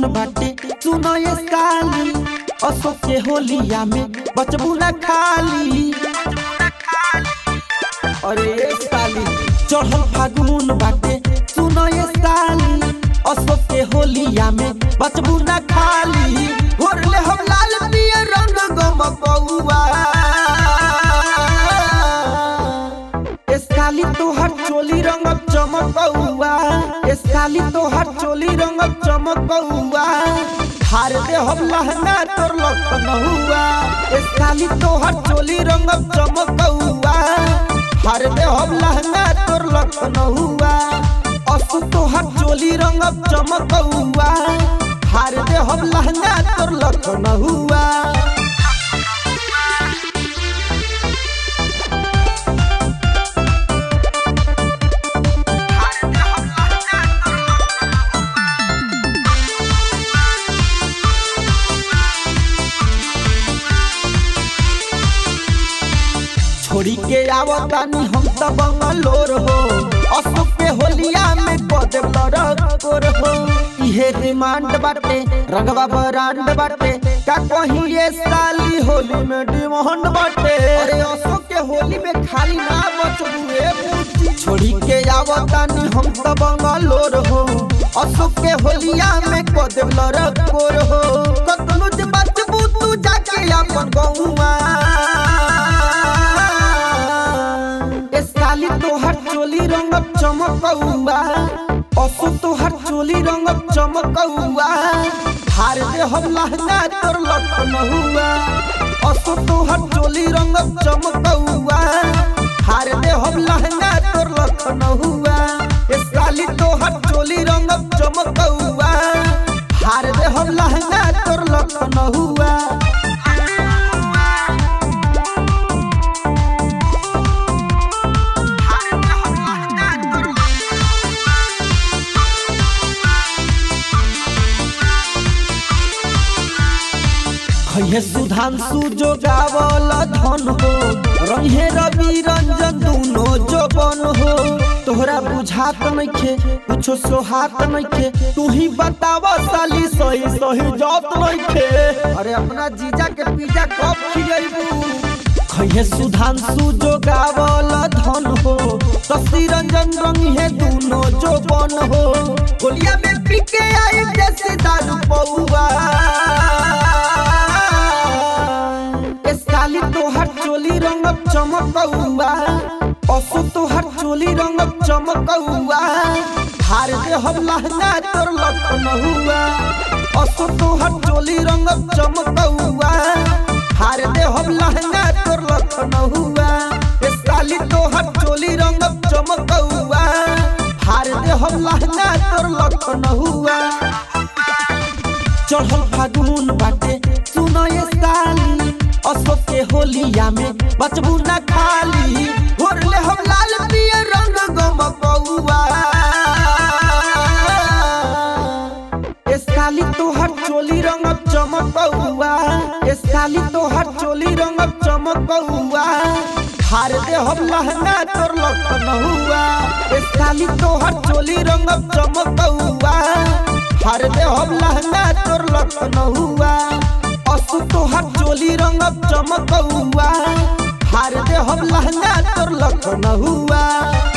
बाटे सुनो ये साली अशोक के होलिया में बचबू ना खाली अरे ये साली चढ़ल फागुन बाटे सुनो ये साली अशोक के होलिया में बचबू ना खाली घोरले हम लाल पियर रंग गम पौआ ए साली तोहर चोली रंग चमकौआ ए साली तोहर चोली रंग चमकौआ हार दे हम लहंगा तोर लखनऊआ ए साली तोहर चोली रंग चमकौआ हार दे हम लहंगा तोर लखनऊआ असु तोहर चोली रंग चमकौआ हार दे हम लहंगा तोर लखनऊआ छोड़ी के आवतानी हम त बंगलोर हो अशोक के होलिया में कदे लड़कोर हो इहे डिमांड बाटे रंगवा बरांड बाटे का कहीं ये साली होली में डिमांड बाटे अरे अशोक के होली में खाली ना बचबुए बूटी छोड़ी के आवतानी हम त बंगलोर हो अशोक के होलिया में कदे लड़कोर हो कतनो जे बचबू तू जाके अपन गौवा ए साली तोहर चोली रंग चमकौआ असु तोहर चोली रंग चमकौआ हार दे हम लहंगा तोर लखनऊआ असु तोहर चोली रंग चमकौआ हार दे हम लहंगा तोर लखनऊआ ए साली तोहर चोली रंग चमकौआ हार दे हम लहंगा तोर लखनऊआ खैहे सुधांशु जो गावल धन हो रंगे रवि रंजन दुनो जो बन हो तोहरा बुझात नइखे कुछो सोहात नइखे तू ही बताव साली सही सही जात नइखे अरे अपना जीजा के पिज्जा कब खियैबू खैहे सुधांशु जो गावल धन हो शशि रंजन रंगे दुनो जो बन हो गोलिया में पीके आई जैसे दारू पौआ ए साली तोहर चोली रंग चमकौआ असु तोहर चोली रंग चमकौआ हार दे हम लहंगा तोर लखनऊआ असु तोहर चोली रंग चमकौआ हार दे हम लहंगा तोर लखनऊआ ए साली तोहर चोली रंग चमकौआ हार दे हम लहंगा तोर लखनऊआ चढ़ल फागुन बाटे सुनो ये साली अशोक के होलिया में बचबू ना खाली घोरले हम लाल पियर रंग गम पौआ ए साली तोहर चोली रंग चमकौआ ए साली तोहर चोली रंग चमकौआ हार दे हम लहंगा तोर लखनऊआ ए साली तोहर चोली रंग चमकौआ हार दे हम लहंगा तोर लखनऊआ असु तोहर चोली रंग चमकौआ हार दे हम लहंगा तोर लखनऊआ